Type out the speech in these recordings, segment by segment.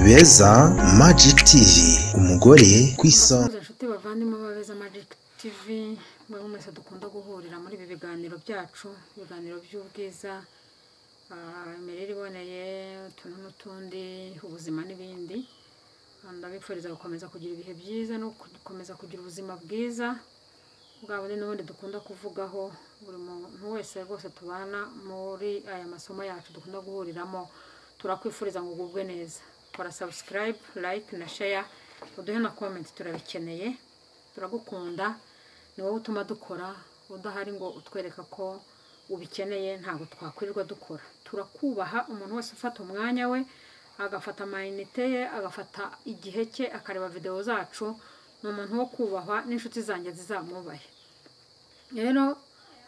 beza Magic TV umugore ku isonga inshuti bavandimwe b'abeza Magic TV mwe mwese dukunda guhurira muri ibi biganiro byacu ibiganiro by'ubwiza ah, imirire iboneye utuntu n'utundi ubuzima n'ibindi Ah, ndabifuriza gukomeza kugira ibihe byiza no gukomeza kugira ubuzima bwiza bwa bundi n'ubundi dukunda kuvugaho buri muntu wese rwose tubana muri aya masomo yacu dukunda guhuriramo turakwifuriza ngo ugubwe neza kora subscribe like na share uduhe na comment turabikeneye turagukunda ni wowe utuma dukora udahari ngo utwereka ko ubikeneye ntabwo twakwirirwa dukora turakubaha umuntu wese ufata umwanya we agafata amayinite ye agafata igihe cye akareba videwo zacu ni umuntu wo kubahwa n'inshuti zanjye zizamwubahe rero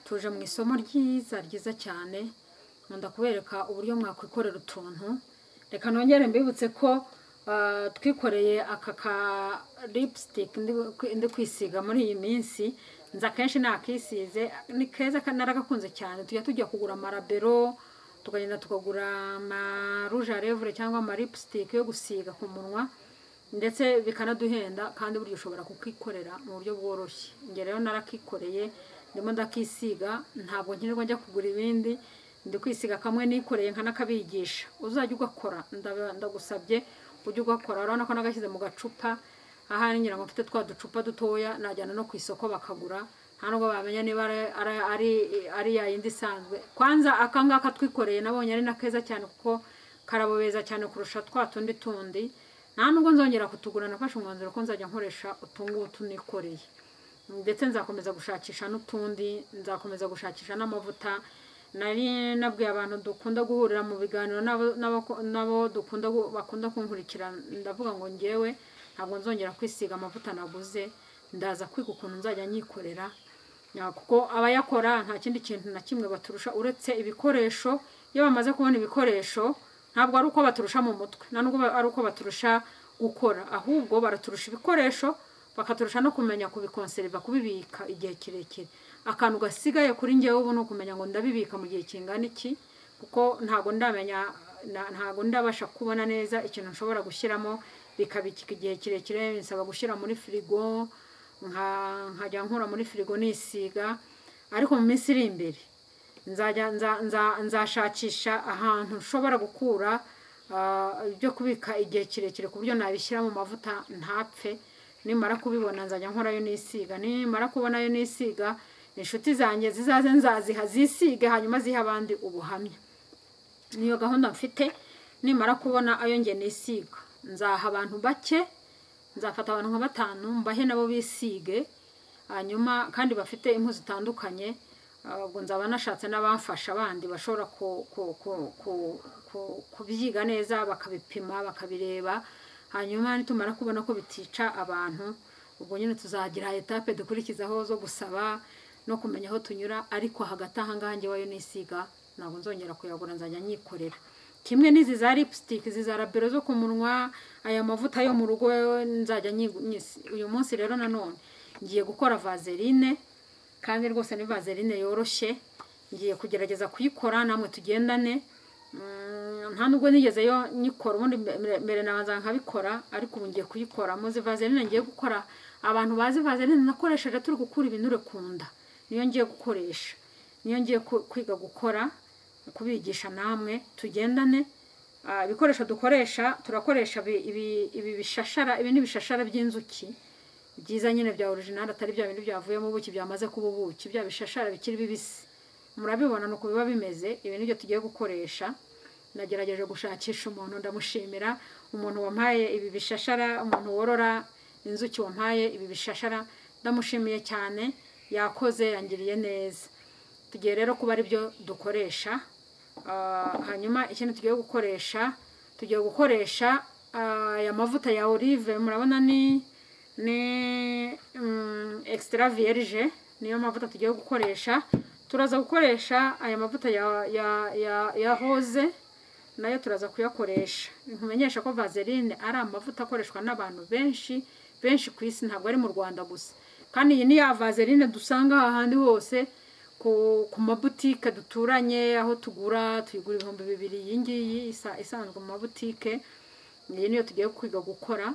tuje mu isomo ryiza ryiza cyane nkunda kubereka uburyo mwakwikorera utuntu reka nongere mbibutse ko ah, twikoreye aka ka lipstick ndi- ndi kwisiga muri iyi minsi nza akenshi nakisize ni keza ka- naragakunze cyane tujya tujya kugura amarabero tukagenda tukagura amarouge à lèvre cyangwa amalipstick yo gusiga ku munwa ndetse bikanaduhenda kandi burya ushobora kukikorera mu buryo bworoshye njye rero narakikoreye ndimo ndakisiga ntabwo nkenerwa njya kugura ibindi ndi kwisiga kamwe nikoreye nkanakabigisha uzajya ugakora ndaba- ndagusabye ujye ugakora urabona ko nagashyize mu gacupa ahari ngira ngo mfite twa ducupa dutoya najyana no ku isoko bakagura nta nubwo bamenya niba ari- ari- ari ari ya yindi isanzwe kwanza akangaka twikoreye nabonye ari na keza cyane kuko karabobeza cyane kurusha twa tundi tundi nta nubwo nzongera kutugura nafashe umwanzuro ko nzajya nkoresha utungutu nikoreye ndetse nzakomeza gushakisha n'utundi nzakomeza gushakisha n'amavuta nari nabwiye abantu dukunda guhurira mu biganiro n'abo- n'abako- n'abo dukunda gu- bakunda kunkurikira ndavuga ngo ngewe ntabwo nzongera kwisiga amavuta naguze ndaza kwiga ukuntu nzajya nyikorera Ya, kuko abayakora nta kindi kintu na kimwe baturusha uretse ibikoresho iyo bamaze kubona ibikoresho ntabwo ari uko baturusha mu mutwe nta nubwo ba- ari uko baturusha gukora ahubwo baraturusha ibikoresho bakaturusha no kumenya kubikonseriva kubibika igihe kirekire akantu gasigaye kuri njyewe ubu ni ukumenya ngo ndabibika mu gihe kingana iki kuko ntabwo ndamenya na- ntabwo ndabasha kubona neza ikintu nshobora gushyiramo bikabikika igihe kirekire binsaba gushyira muri firigo nka- nkajya nkura muri firigo nisiga ariko mu minsi iri imbere nzajya nza- nza- nzashakisha ahantu nshobora gukura ah, ibyo kubika igihe kirekire ku buryo nabishyira mu mavuta ntapfe nimara kubibona nzajya nkorayo nisiga nimara kubonayo nisiga inshuti zanjye zizaze nzaziha zisige hanyuma zihe abandi ubuhamya niyo gahunda mfite nimara kubona ayo nge nisiga nzaha abantu bake nzafata abantu nka batanu mbahe nabo bisige hanyuma kandi bafite impu zitandukanye ah, ubwo nzaba nashatse n'abamfasha bandi bashobora ku- ku- ku- ku- ku- kubyiga neza bakabipima bakabireba hanyuma nitumara kubona ko bitica abantu ubwo nyine tuzagira etape dukurikizaho zo gusaba no kumenya aho tunyura ariko hagati aha ngaha njye wayo nisiga ntabwo nzongera kuyagura nzajya nyikorera kimwe n'izi za lipstick izi za rabero zo ku munwa aya mavuta yo mu rugo nzajya nyigu- nyisi uyu munsi rero nanone ngiye gukora vaseline kandi rwose ni vaseline yoroshye ngiye kugerageza kuyikora namwe tugendane Mm, nta nubwo nigeze yo nyikora ubundi mbere- mbere nabanza nkabikora ariko ubu ngiye kuyikora muzi vaseline ngiye gukora abantu bazi vaseline nakoresheje turi gukura ibinure ku nda niyo ngiye gukoresha niyo ngiye ku- kwiga gukora kubigisha namwe tugendane Ah, ibikoresho dukoresha turakoresha ibi- ibi ibi bishashara ibi ni ibishashara by'inzuki byiza nyine bya orijinali atari bya bintu byavuyemo ubuki byamaze kuba ubuki bya bishashara bikiri bibisi murabibona nuko biba bimeze ibi nibyo tugiye gukoresha nagerageje gushakisha umuntu ndamushimira umuntu wampaye ibi bishashara umuntu worora inzuki wampaye ibi bishashara ndamushimiye cyane yakoze yangiriye neza tugiye rero kuba ari byo dukoresha Ah, hanyuma ikindi tugiye gukoresha tugiye gukoresha ah, aya mavuta ya olive murabona ni ni mm, extra vierge niyo mavuta tugiye gukoresha turaza gukoresha aya mavuta ya ya ya, ya rose nayo turaza kuyakoresha nkumenyesha ko vaseline ari amavuta akoreshwa n'abantu benshi benshi ku isi ntabwo ari mu rwanda gusa kandi iyi ni ya vaseline dusanga ahandi hose ku, ku mabutike duturanye aho tugura tuyigura ibihumbi bibiri iyi ngiyi isa, isanzwe mu mabutike iyi niyo tugiye kwiga gukora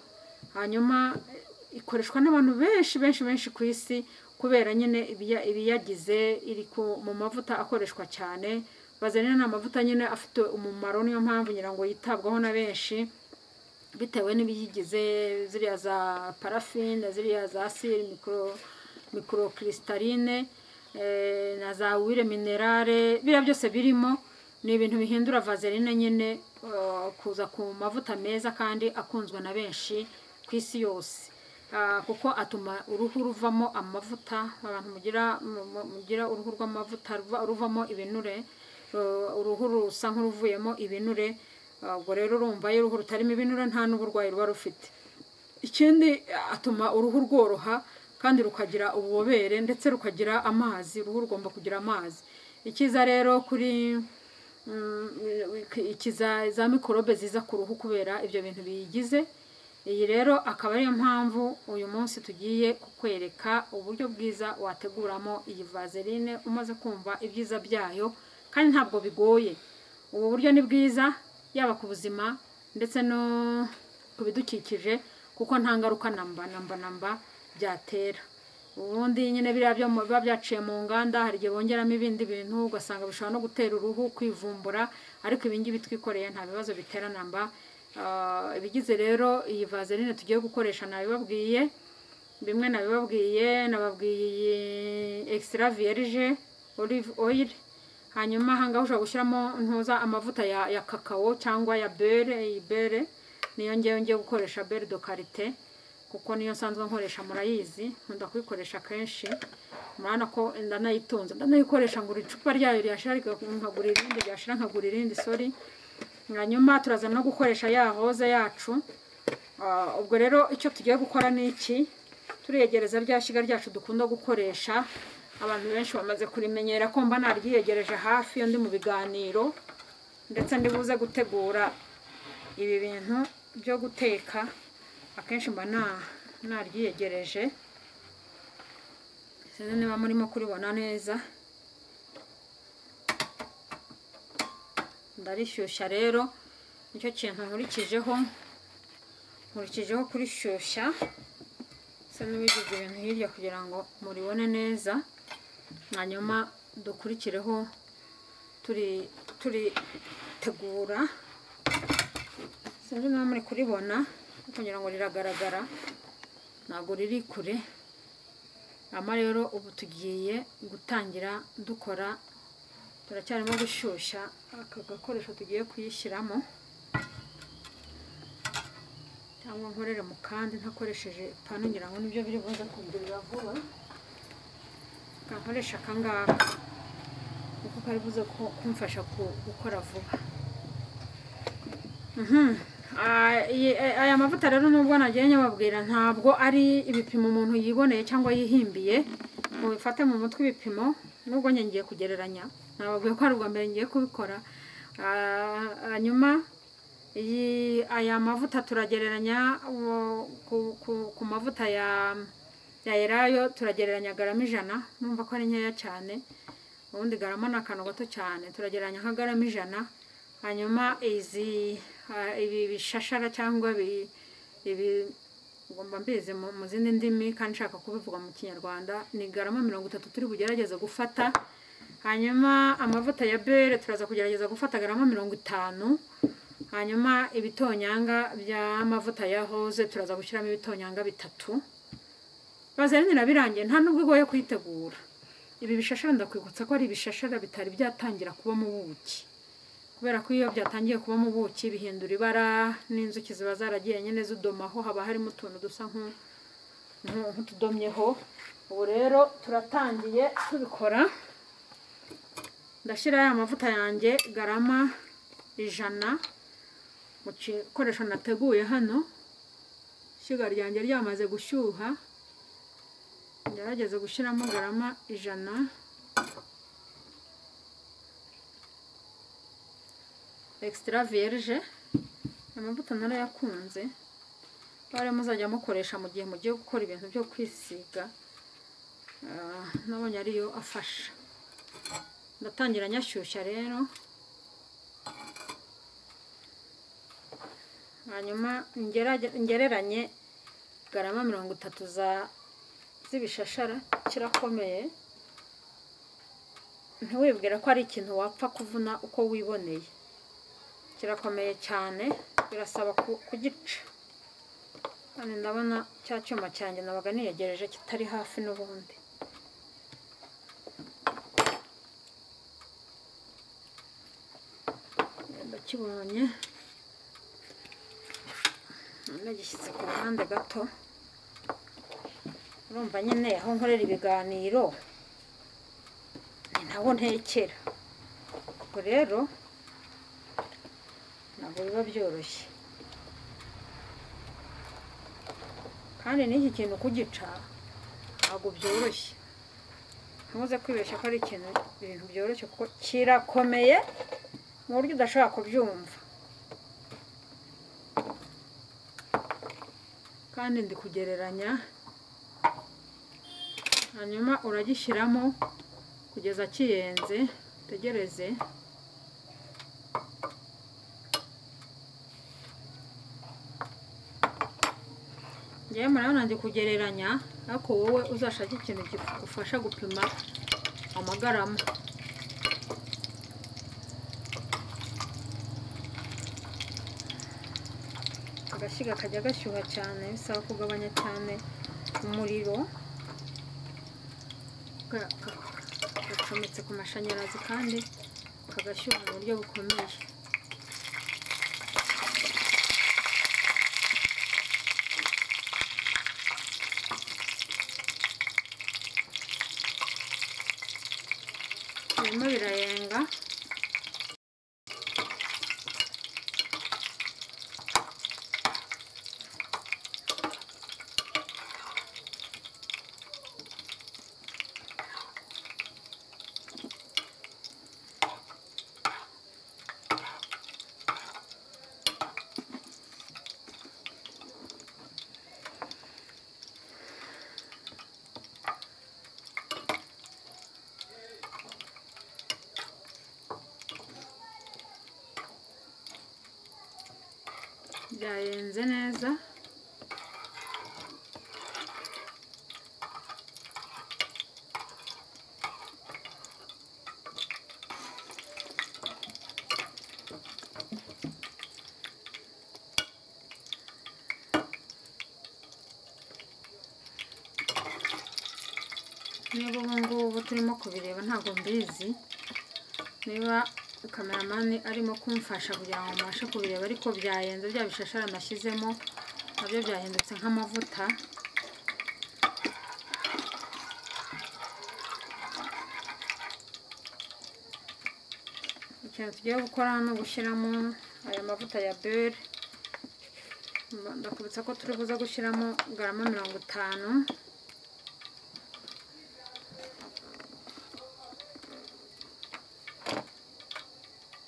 hanyuma eh, ikoreshwa n'abantu benshi benshi benshi ku isi kubera nyine ibiya- ibiyagize iri ku- mu mavuta akoreshwa cyane bazanira n'amavuta nyine afite umumaro niyo mpamvu ngira ngo yitabwaho na benshi bitewe n'ibiyigize ziriya za parafine ziriya za siri mikoro mikorokirisitarine eh, na za wire minerale biriya byose birimo ni ibintu bihindura vaseline nyine eh, kuza ku mavuta meza kandi akunzwe na benshi ku isi yose Ah, kuko atuma uruhu ruvamo amavuta abantu mugira mu- mu- mugira uruhu rw'amavuta ruva- ruvamo ibinure Eh, uruhu rusa nk'uruvuyemo ibinure Ah, ubwo rero urumva iyo uruhu rutarimo ibinure nta n'uburwayi ruba rufite ikindi atuma uruhu rworoha kandi rukagira ububobere ndetse rukagira amazi uruhu rugomba kugira amazi ikiza rero kuri mm, ikiza za mikorobe ziza ku ruhu kubera ibyo bintu biyigize iyi rero akaba ariyo mpamvu uyu munsi tugiye kukwereka uburyo bwiza wateguramo iyi vaseline umaze kumva ibyiza byayo kandi ntabwo bigoye ubu buryo ni bwiza yaba ku buzima ndetse no ku bidukikije kuko nta ngaruka namba namba namba byatera ubundi nyine biriya byo mu- biba byaciye mu nganda hari igihe bongeramo ibindi bintu ugasanga bishobora no gutera uruhu kwivumbura ariko ibi ngibi twikoreye nta bibazo bitera namba Ah, ibigize rero iyi vaseline tugiye gukoresha nabibabwiye bimwe nabibabwiye nababwiye iyi extra vierge olive oil hanyuma ahangaha ushobora gushyiramo ntuza amavuta ya, ya kakao cyangwa ya bere iyi bere niyo ngewe ngiye gukoresha bere do karite kuko niyo nsanzwe nkoresha murayizi nkunda kuyikoresha kenshi murabona ko ndanayitunze ndanayikoresha ngura icupa ryayo ryashira riga- nkagura irindi ryashira nkagura irindi sori hanyuma turaza no gukoresha ya hoza yacu Ah, ubwo rero icyo tugiye gukora ni iki turegereza rya shyiga ryacu dukunda gukoresha abantu benshi bamaze kurimenyera ko mba naryiyegereje hafi iyo ndi mu biganiro ndetse ndibuze gutegura ibi bintu byo guteka akenshi mba na- naryiyegereje sinzi niba murimo kuribona neza ndarishyushya rero nicyo kintu nkurikijeho nkurikijeho kurishyushya bisa n'uwigize ibintu hirya kugira ngo muribone neza hanyuma dukurikireho turi turitegura sinzi niba muri kuribona ariko ngira ngo riragaragara ntabwo riri kure ama rero ubu tugiye gutangira dukora turacyarimo gushyushya aka gakoresho tugiye kuyishyiramo cyangwa nkorere mu kandi ntakoresheje ipanu ngira ngo nibyo biri buze kugurira vuba kankoresha aka ngaka kuko kari buze ku- kumfasha ku- gukora vuba Mhm. Ah, iyi- eh, aya mavuta rero nubwo nagiye nyababwira ntabwo ari ibipimo umuntu yiboneye cyangwa yihimbiye mubifate mu mutwe ibipimo nubwo njye ngiye kugereranya nababwiye ko ari ubwa mbere ngiye kubikora Ah, hanyuma iyi aya mavuta turagereranya uwo- ku, ku, ku mavuta ya ya elayo turagereranya garama ijana numva ko ari nkeya cyane ubundi garama ni akantu gato cyane turagereranya nka garama ijana hanyuma izi ah, ibi bishashara cyangwa ibi ibi ngomba mbizi mu mu zindi ndimi kandi nshaka kubivuga mu kinyarwanda ni garama mirongo itatu turi bugerageze gufata hanyuma amavuta ya bere turaza kugerageza gufata garama mirongo itanu hanyuma ibitonyanga by'amavuta ya hoze turaza gushyiramo ibitonyanga bitatu bazanira birarangiye nta nubwo igoye kuyitegura ibi bishashara ndakwibutsa ko ari ibishashara bitari byatangira kubamo ubuki kubera ko iyo byatangiye kubamo ubuki bihindura ibara n'inzuki ziba zaragiye nyine zidomaho haba harimo utuntu dusa nku- nku- nk'utudomyeho ubu rero turatangiye tubikora ndashyira ya mavuta yanjye garama ijana mu gikoresho nateguye hano ishyiga ryanjye ryamaze gushyuha ngerageze gushyiramo garama ijana extra vierge amavuta narayakunze bare muzajya mukoresha mu gihe mugiye gukora ibintu byo kwisiga Ah, nabonye ariyo afasha ndatangira nyashyushya rero hanyuma ngerage- ngereranye garama mirongo itatu za z'ibishashara kirakomeye ntiwibwira ko ari ikintu wapfa kuvuna uko wiboneye kirakomeye cyane birasaba ku- kugica kandi ndabona cya cyuma cyanjye nabaga niyegereje kitari hafi n'ubundi ndakibonye nagishyitse ku ruhande gato urumva nyine aho nkorera ibiganiro ni naho ntekera ubwo rero ntabwo biba byoroshye kandi n'iki kintu kugica ntabwo byoroshye ntuze kwibeshya ko ari ikintu ibintu byoroshye kuko kirakomeye mu buryo udashobora kubyumva kandi ndi kugereranya hanyuma uragishyiramo kugeza kiyenze utegereze ngewe murabona ndi kugereranya ariko wowe uzashake ikintu kigufasha gupima amagarama agashyiga kajya gashyuha cyane bisaba kugabanya cyane umuriro Ga- ga- gacometse ku mashanyarazi kandi kagashyuha mu buryo bukomeye birimo birayenga byayenze neza niba ubu ngubu turimo kubireba ntabwo mbizi niba kameramani arimo kumfasha kugira ngo mbashe kubireba ariko byayenze bya bishashara nashyizemo nabyo byahindutse nk'amavuta ikintu tugiye gukora ni ugushyiramo aya mavuta ya beri ndakubitsa ko turi buze gushyiramo garama mirongo itanu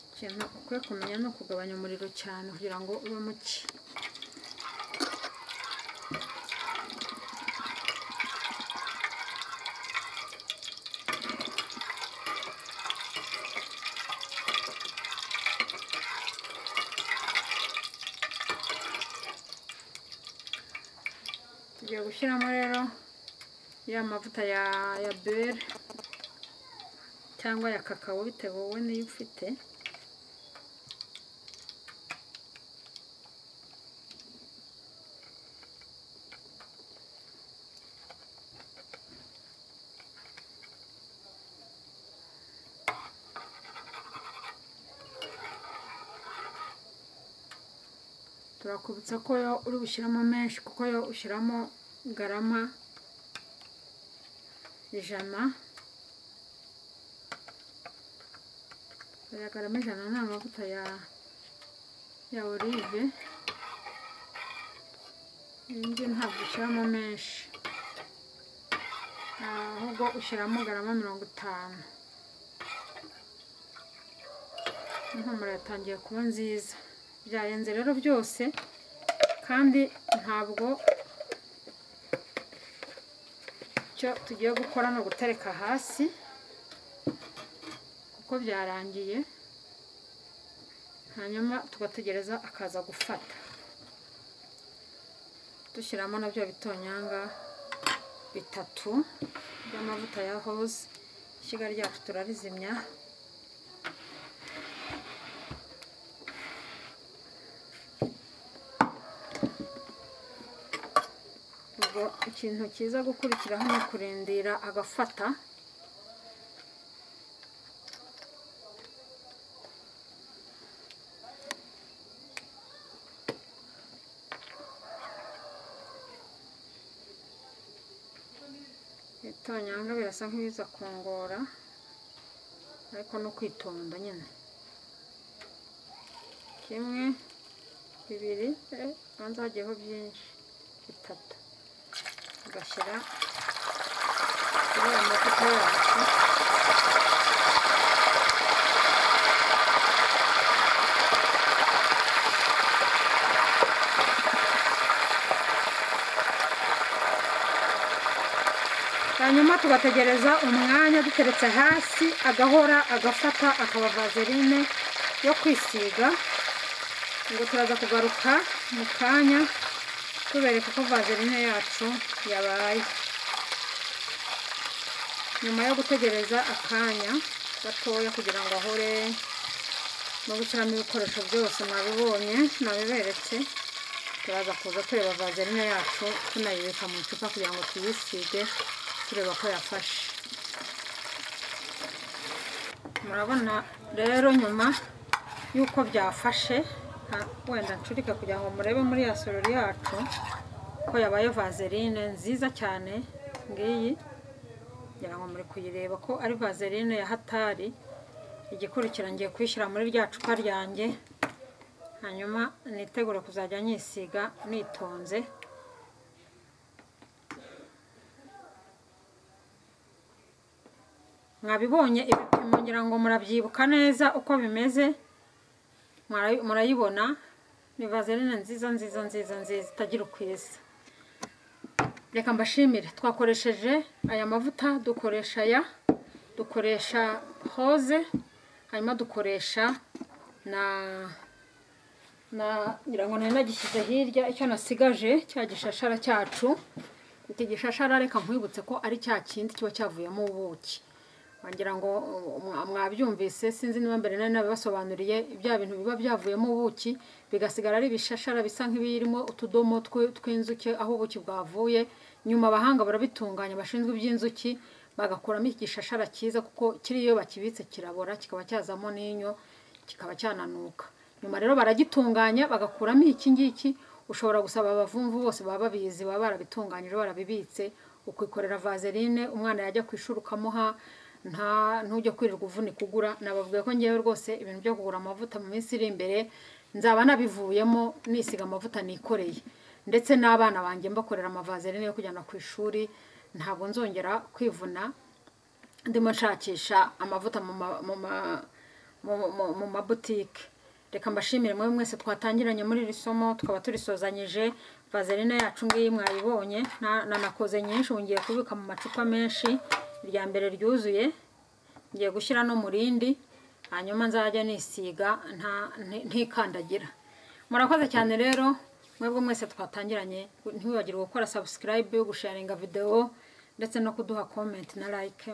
ikintu ukwiye kumenya ni ukugabanya umuriro cyane kugira ngo ube muke tugiye gushyiramo rero ya mavuta ya ya beri cyangwa ya kakao bitewe wowe niyo ufite turakubutsa ko yo uri bushyiramo menshi kuko yo ushyiramo garama ijana aya garama ijana ni amavuta ya ya olive indi ntabwo ushyiramo menshi ahubwo ushyiramo garama mirongo itanu impumuro yatangiye kuba nziza byarenze rero byose kandi ntabwo icyo tugiye gukora ni ugutereka hasi kuko byarangiye hanyuma tugategereza akaza gufata dushyiramo nabyo bitonyanga bitatu by'amavuta ya hose ishyiga ryacu turarizimya ubwo ikintu cyiza gukurikiraho ni ukurindira agafata ibitonyanga birasa nk'ibiza kungora ariko no kwitonda nyine kimwe bibiri eh, hanze hagiyeho byinshi bitatu ugashyira kuri aya mavuta yacu hanyuma tugategereza umwanya duteretse hasi agahora agafata akaba vaseline yo kwisiga ngo turaza kugaruka mu kanya tubereka uko vaseline yacu yabaye nyuma yo gutegereza akanya gatoya kugira ngo ahore no gushyiramo ibikoresho byose mwabibonye nabiberetse turaza kuza tureba vaseline yacu tunayibika mu icupa kugira ngo tuyisige tureba ko yafashe murabona rero nyuma y'uko byafashe ha- wenda ncurike kugira ngo murebe muri ya sorori yacu ko yabaye vaseline nziza cyane ngiyi kugira ngo muri kuyireba ko ari vaseline ya hatari igikurikira ngiye kuyishyira muri rya cupa ryanjye hanyuma nitegure kuzajya nyisiga nitonze mwabibonye ibipimo ngira ngo murabyibuka neza uko bimeze Mwarayi- murayibona ni vaseline nziza nziza nziza nziza itagira uko isa reka mbashimire twakoresheje aya mavuta dukoresha aya dukoresha hoze hanyuma dukoresha na na ngira ngo nari nagishyize hirya icyo nasigaje cya gishashara cyacu iki gishashara reka nkwibutse ko ari cya kindi kiba cyavuyemo ubuki wagira ngo uh, mwa- mwabyumvise sinzi niba mbere nari nabibasobanuriye bya bintu biba byavuyemo ubuki bigasigara ari ibishashara bisa nk'ibirimo utudomo tw- tw'inzuki aho ubuki bwavuye nyuma abahanga barabitunganya bashinzwe iby'inzuki bagakuramo iki gishashara cyiza kuko kiri iyo bakibitse kirabora kikaba cyazamo n'inyo kikaba cyananuka nyuma rero baragitunganya bagakuramo iki ngiki ushobora gusaba abavumvu bose baba babizi baba barabitunganyije barabibitse ukikorera vaseline umwana yajya ku ishuri ukamuha nta ntujye kwirirwa uvunika ugura nababwiye ko ngewe rwose ibintu byo kugura amavuta mu minsi iri imbere nzaba nabivuyemo nisiga amavuta nikoreye ndetse n'abana banjye mbakorera amavaseline yo kujyana ku ishuri ntabwo nzongera kwivuna ndimo nshakisha amavuta mu ma- mu ma- mu- mu- mu mabutike reka mbashimire mwe mwese twatangiranye muri iri somo tukaba turisozanyije vaseline yacu ngiyi mwayibonye na- nanakoze nyinshi ubu ngiye kubika mu macupa menshi irya mbere ryuzuye ngiye gushyira no mu rindi hanyuma nzajya nisiga nta- nti- ntikandagira murakoze cyane rero mwebwe mwese twatangiranye ntiwibagirwe gukora subscribe gusharinga videwo ndetse no kuduha comment na like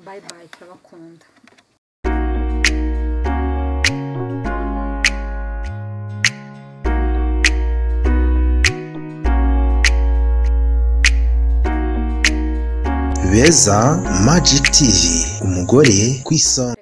bye bye turabakunda beza magic tv umugore ku isonga